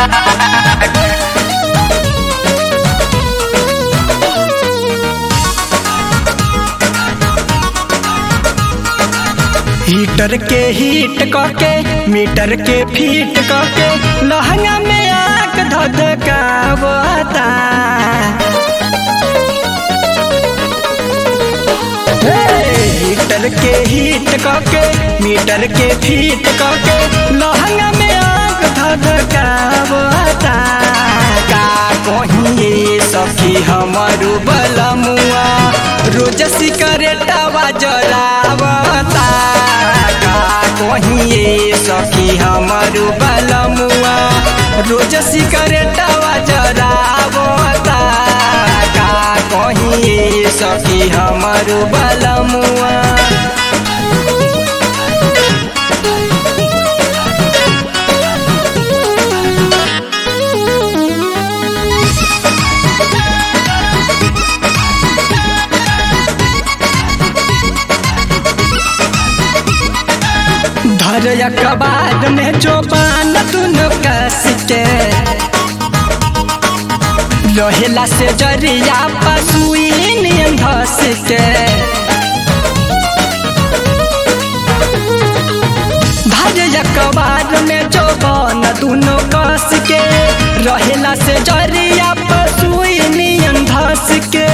heater के heat कके metre के फीट कके लहंगा में आग धधकावता हे, हीटर के हीट कके मीटर के फीट कके लहंगा में आग धधकावता का कहिए सखी हमरू बलमुआ रोज सिकरेटवा जलावता का कहिए सखी हमरू बलमुआ रोज सिकरेटवा जलावता का कहिए सखी हमरू बलमुआ धर कबार में जो बान दुनो कस के रहेला से जरिया पसुई नियन धस के धर कबार में जो बान दुनो कस के रहेला से जरिया पसुई नियन धस के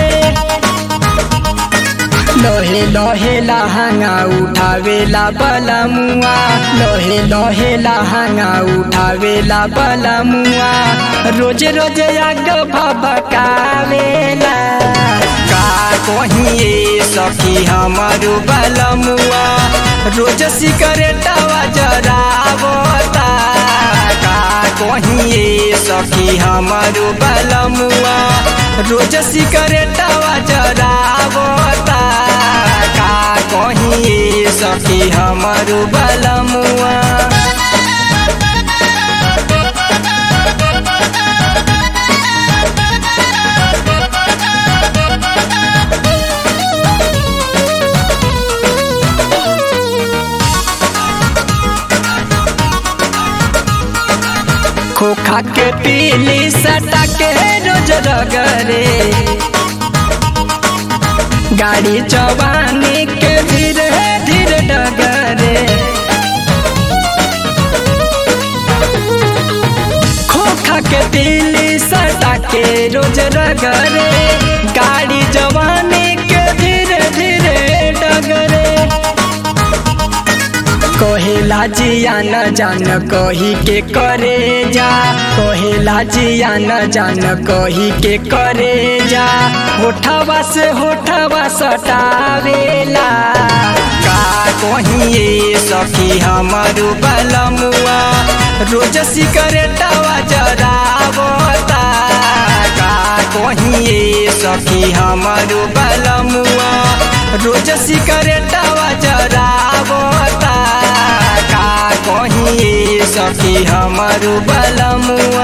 लोहे लोहे लहंगा उठावेला बलमुआ लोहे लोहे लहंगा उठावेला बलमुआ रोज रोज आग भभकावेला का कहिए सखी हमारू बलमुआ रोज सिकरेटवा जरावता का कहिए सखी हमारू बलमुआ रोज सिकरेटवा जरावता का कहिए सखी हमारू बलमुआ खोखा के पीली सटा के रोज रगरे गाड़ी जवानी के धीरे धीरे डगरे खोखा के पीली सटा के रोज रगरे गाड़ी जवानी के धीरे धीरे डगरे कहेला जिया न जान कही के करे जा कहेला जिया न जान कही के करे जा होठवा से होठवा सटावेला का कहिए सखी हमारू बलमुआ रोज सिकरेटवा जरावता का कहिए सखी हमारू बलमुआ रोज सिकरेटवा जरावता का कहिए सखी हमारू बलमुआ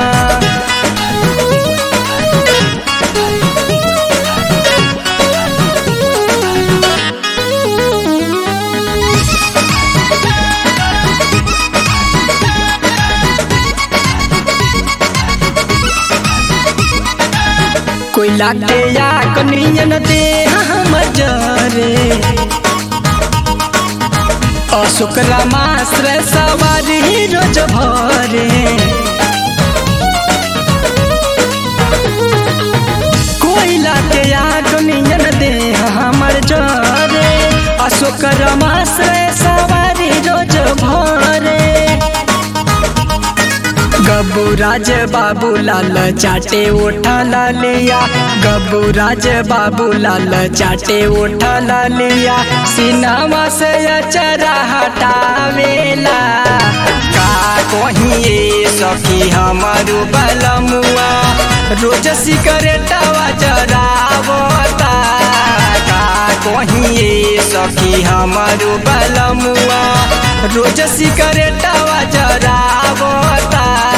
कोयला के या कनियन दे हम जरे अशुक्र माश्र सवारी रोज भरे कोयला के या कनियन दे हमर जरे अशुक्र माश्र सवारी रोज भरे गबू राज बाबू लाल चाटे ओठा लिया गबू राज बाबू लाल चाटे ओठा लिया सिनामा से अचरा हटावेला का कहिए सखी हमारू बलमुआ रोज सिकरेटवा जरावता का कहिए सखी हमारू बलमुआ रोज सिकरेटवा जरावता